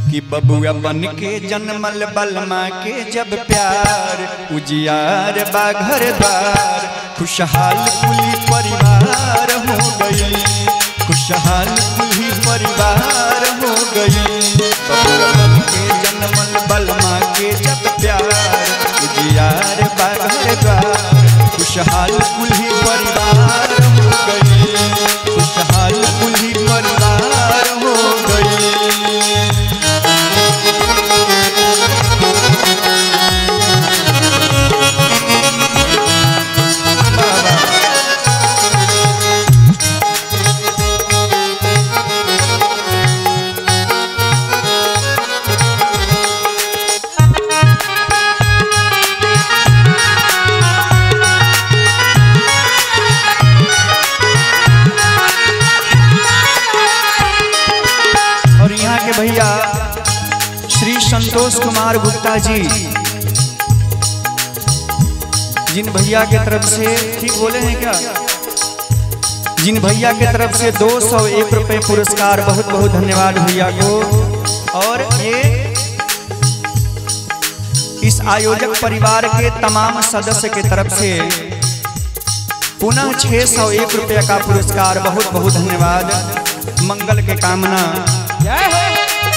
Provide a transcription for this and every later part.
कि बबुआ बन के जन्मल बलमा के जब प्यार उजियार बा घर द्वार खुशहाल कुली परिवार हो गई खुशहाल कुली परिवार हो गई बबुआ बन के जन्मल बलमा के जब प्यार उजियार बा घर द्वार खुशहाल कुली परिवार हो गई खुशहाल कुली परिवार हो गई और यहाँ के भैया श्री संतोष कुमार गुप्ता जी जिन भैया के तरफ से ठीक बोले हैं क्या जिन भैया के तरफ से दो सौ एक रुपये पुरस्कार बहुत बहुत धन्यवाद भैया को और ये इस आयोजक परिवार के तमाम सदस्य के तरफ से पुनः छह सौ एक रुपये का पुरस्कार बहुत बहुत धन्यवाद मंगल के कामना जय हो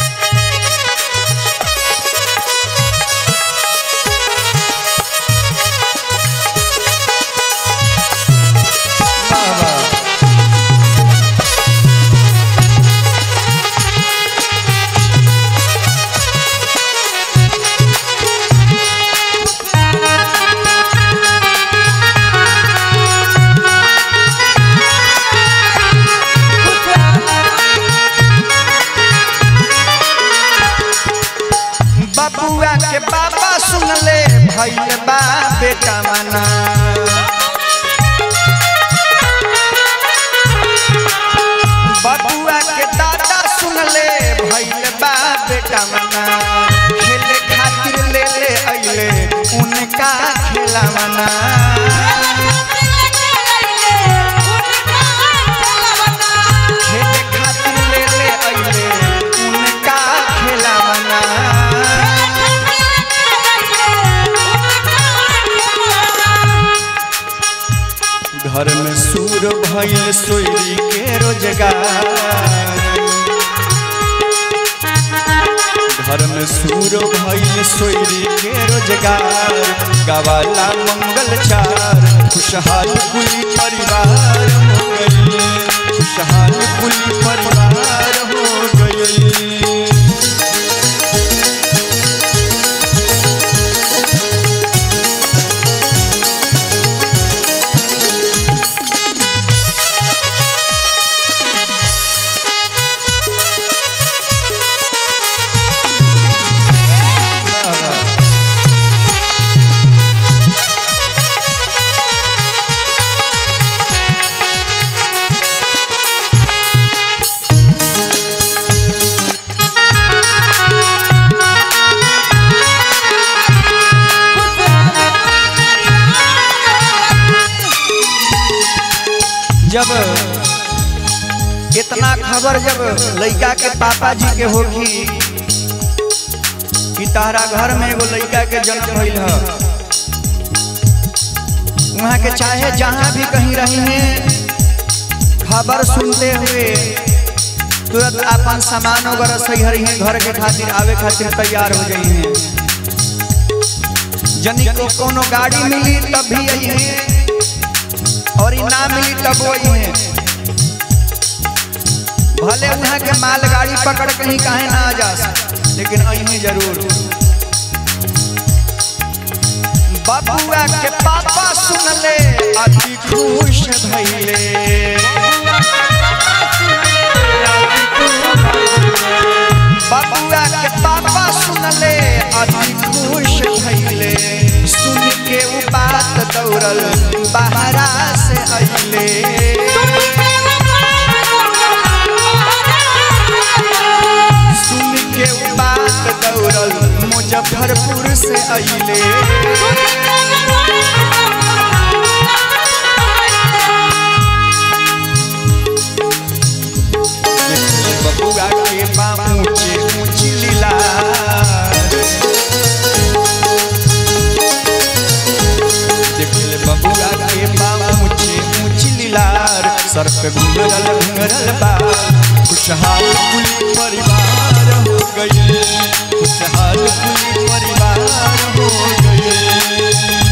बबुआ के बाबा सुन ले भैल बा बेटा मना बबुआ के दादा सुन ले भैल बा बेटा मना खेले खातिर ले ले अइले उनका खेला मना खेले खातिर ले ले अइले उनका खेला मना घर में सूर भइल सोयरी के रोजगार घर में सूर भइल सोयरी के रोजगार गवाला मंगल चार खुशहाल कुली परिवार हो गई खुशहाल कुली परिवार हो गई जब इतना खबर जब लड़का के पापा जी के होगी कि तारा घर में एगो लड़का के जन्म भइल ह वहाँ के चाहे जहाँ भी कहीं रही हैं खबर सुनते हुए तुरंत अपन सामान वगैरह सही हरी हैं घर के खातिर आवे खातिर तैयार हो गई हैं जनी को कोनो गाड़ी मिली तब भी आई हैं और ई ना मिली तब वही है भले वहाँ के मालगाड़ी पकड़ कहीं काहे ना आ जा सके, लेकिन अही जरूर बबुआ के पापा सुन ले अति खुश भइले बबुआ के पापा सुन ले अति खुश भइले सुन के उ बात दौड़ल बहरा से अइले सुन के उ बात दौड़ल मुजफ्फरपुर से अइले बबुआ के बा ऊंचे ऊंची लीला पे घुंघरल घुंघरल बाल खुशहाल कुली परिवार हो गई खुशहाल कुली परिवार हो गई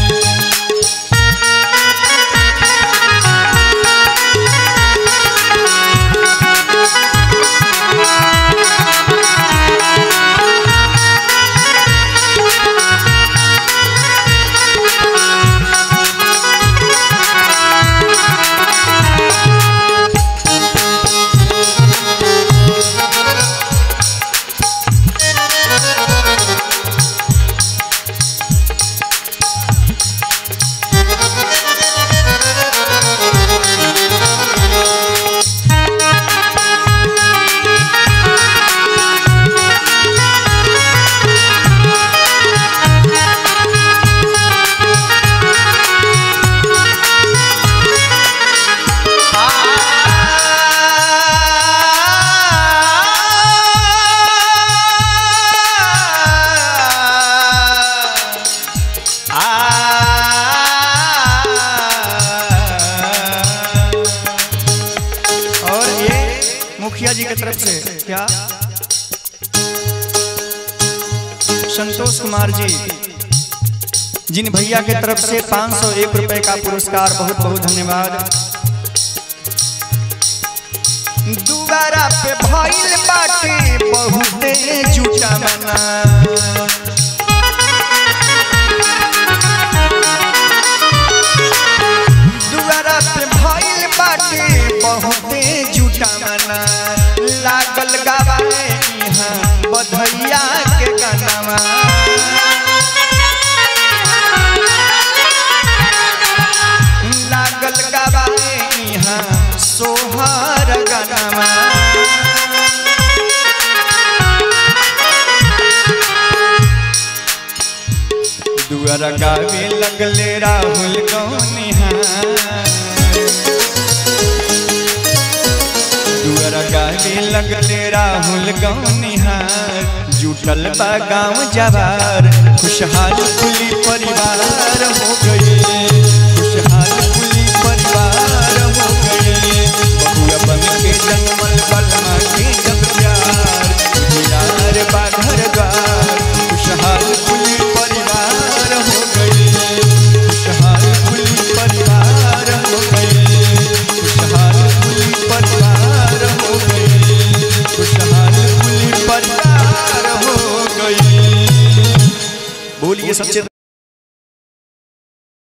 और ये मुखिया जी की तरफ से क्या संतोष कुमार जी जिन भैया के तरफ से 501 रुपए का पुरस्कार बहुत बहुत धन्यवाद दुबारा पे भइल बाटे बहुते जुटा मना दुआरा पे भइल बाटे बहुते जुटा मना लागल गावाए इहाँ बधैया के गानावा लागल गावाए इहाँ सोहर गानावा दुआरा गावे लगले राहुल गौनिहार दुआरा गावे लगले राहुल गौनिहार जुटल बा गाँव जवार खुशहाल खुली परिवार हो गई खुशहाल खुली परिवार हो गई बबुआ बन के जन्मल बलमा के जब प्यार दुलार बा घर द्वार खुशहाल खुली परिवार हो गई खुशहाल खुली परिवार हो गई खुशहाल खुली परिवार हो गई खुशहाल खुली परिवार हो गई बोलिए सच्चे